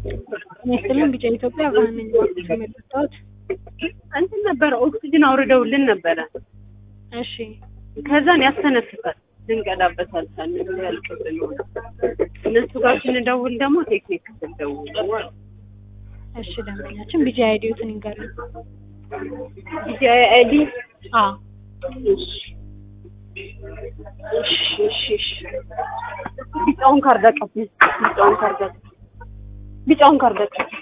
ይስጥልን ቢጫ ኢትዮጵያ ብርሃን ነኝ። እባክሽ የመጣሁት እንትን ነበረ ኦክሲጅን አውርደውልን ነበረ። እሺ ከዛን ያስተነፍሳል ልንቀዳበት አልቻልንም። ያልቅብን ሆነ። እነሱ ጋር ስንደውል ደግሞ ቴክኒክ ክፍል ደውሉ አሉ። እሺ ደንበኛችን ቢጫ አይዲዮትን ይንገሩኝ። ዲጂ አይዲ አዎ እሺ እሺ እሺ እሺ ቢጫውን ካርድ አቀብኝ። ቢጫውን ካርድ አቀብኝ። ቢጫውን ካርድ አቀብኝ።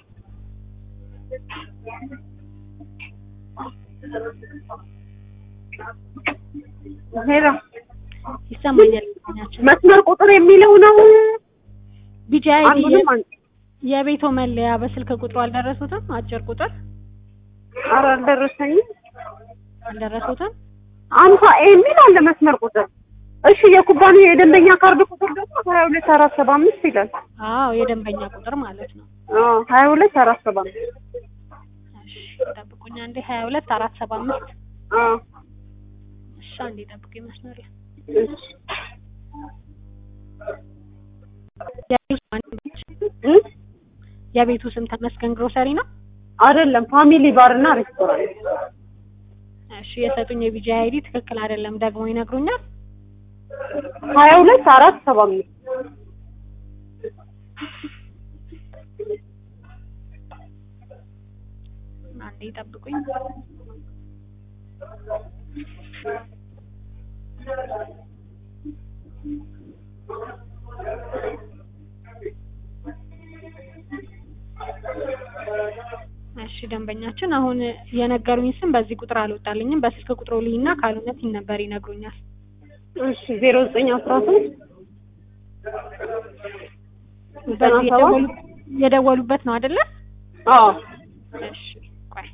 ሄሎ ይሰማኛል። ደንበኛችን መስመር ቁጥር የሚለው ነው። ቢጫ አይዲ አንዱንም አን- የቤቶ መለያ በስልክ ቁጥሩ አልደረሱትም? አጭር ቁጥር ኧረ አልደረሰኝም። አልደረሱትም? አምሳ የሚል አለ መስመር ቁጥር። እሺ የኩባንያ የደንበኛ ካርድ ቁጥር ደግሞ ሀያ ሁለት አራት ሰባ አምስት ይላል። አዎ የደንበኛ ቁጥር ማለት ነው። አዎ ሀያ ሁለት አራት ሰባ አምስት እሺ ጠብቁኝ አንዴ ሀያ ሁለት አራት ሰባ አምስት አዎ እሺ አንዴ ጠብቁኝ መስመር ላይ እሺ የቤቱ ስም ማን ነች? እ? የቤቱ ስም ተመስገን ግሮሰሪ ነው። አይደለም ፋሚሊ ባር እና ሬስቶራንት እሺ የሰጡኝ የቢጂ አይዲ ትክክል አይደለም፣ ደግሞ ይነግሩኛል። ሀያ ሁለት አራት ሰባ አምስት አንዴ ጠብቁኝ። እሺ ደንበኛችን አሁን የነገሩኝ ስም በዚህ ቁጥር አልወጣልኝም። በስልክ ቁጥሩ ልይና ካልሆነ ቲን ነበር ይነግሩኛል። እሺ ዜሮ ዘጠኝ አስራ ሶስት ዘጠና በዚህ ሰባት የደወሉ- የደወሉበት ነው አይደለ? አዎ እሺ ቆይ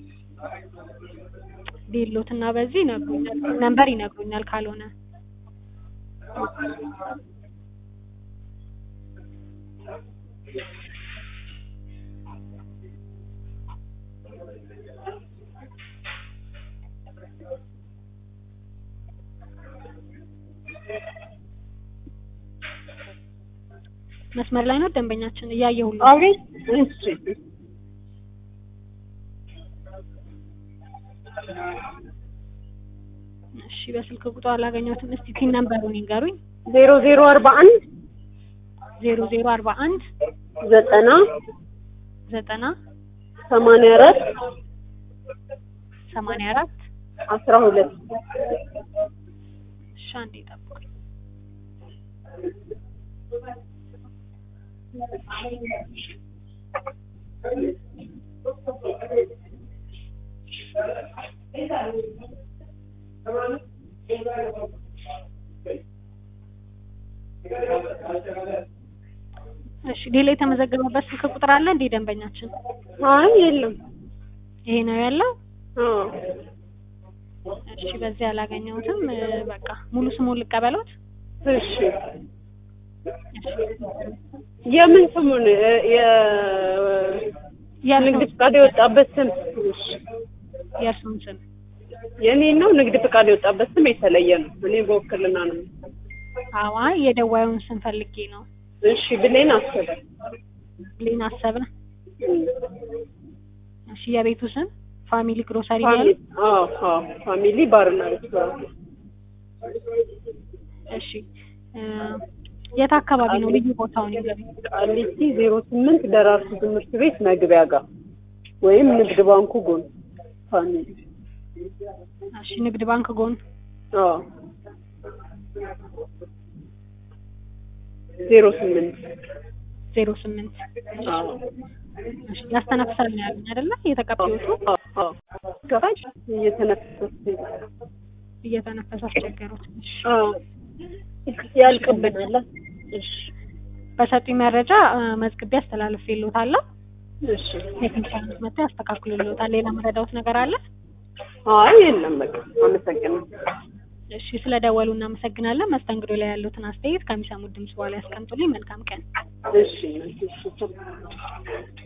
ቢሎትና በዚህ ይነግሩኛል፣ ነምበር ይነግሩኛል ካልሆነ መስመር ላይ ነው ደንበኛችን እያየሁልህ ነው። አቤት እሺ እሺ በስልክ ቁጥሩ አላገኘሁትም። እስቲ ቲን ነምበሩን ይንገሩኝ። ዜሮ ዜሮ አርባ አንድ ዜሮ ዜሮ አርባ አንድ ዘጠና ዘጠና ሰማንያ አራት ሰማንያ አራት አስራ ሁለት እሺ አንዴ ጠብቁኝ። እሺ ሌላ የተመዘገበበት ስልክ ቁጥር አለ እንዴ ደንበኛችን? አይ የለም ይሄ ነው ያለው? አዎ እሺ በዚህ አላገኘሁትም። እ፣ በቃ ሙሉ ስሙን ልቀበሎት? እሺ የምን ስሙን እ፣ የ ንግድ የእርሱን ፍቃድ የወጣበት ስም እሺ የእርሱን ስም የኔ ነው። ንግድ ፍቃድ የወጣበት ስም የተለየ ነው። እኔ በውክልና ነው። አዋ የደዋዩን ስም ፈልጌ ነው። እሺ ብሌን አሰበ ብሌን አሰብነ። እሺ የቤቱ ስም ፋሚሊ ግሮሰሪ ነው ፋሚሊ ያለው? አዎ አዎ ፋሚሊ ባርና ሬስቶራንት እሺ እ፣ የት አካባቢ ነው ልዩ ቦታውን ይገቢ? ቃሊቲ ዜሮ ስምንት ደራርቱ ትምህርት ቤት መግቢያ ጋር ወይም ንግድ ባንኩ ጎን ፋሚሊ እሺ ንግድ ባንክ ጎን አዎ ዜሮ ስምንት ዜሮ ስምንት አዎ እሺ ያስተነፍሳል ነው ያሉኝ አይደለ? የተቀባዮቹ አዎ አዎ ገባሽ እየተነፈሰ እየተነፈሰ አስቸገሩት። እሺ አዎ ያልቅብናል እሺ በሰጡኝ መረጃ እ፣ መዝግቤ አስተላልፌልዎታለሁ። እሺ ቴክኒሻኖች መጥተው ያስተካክሉልዎታል። ሌላ መረዳዎት ነገር አለ? አይ የለም በቃ አመሰግናለሁ እሺ ስለደወሉ እናመሰግናለን። መስተንግዶ ላይ ያሉትን አስተያየት ከሚሰሙት ድምጽ በኋላ ያስቀምጡልኝ። መልካም ቀን። እሺ እሺ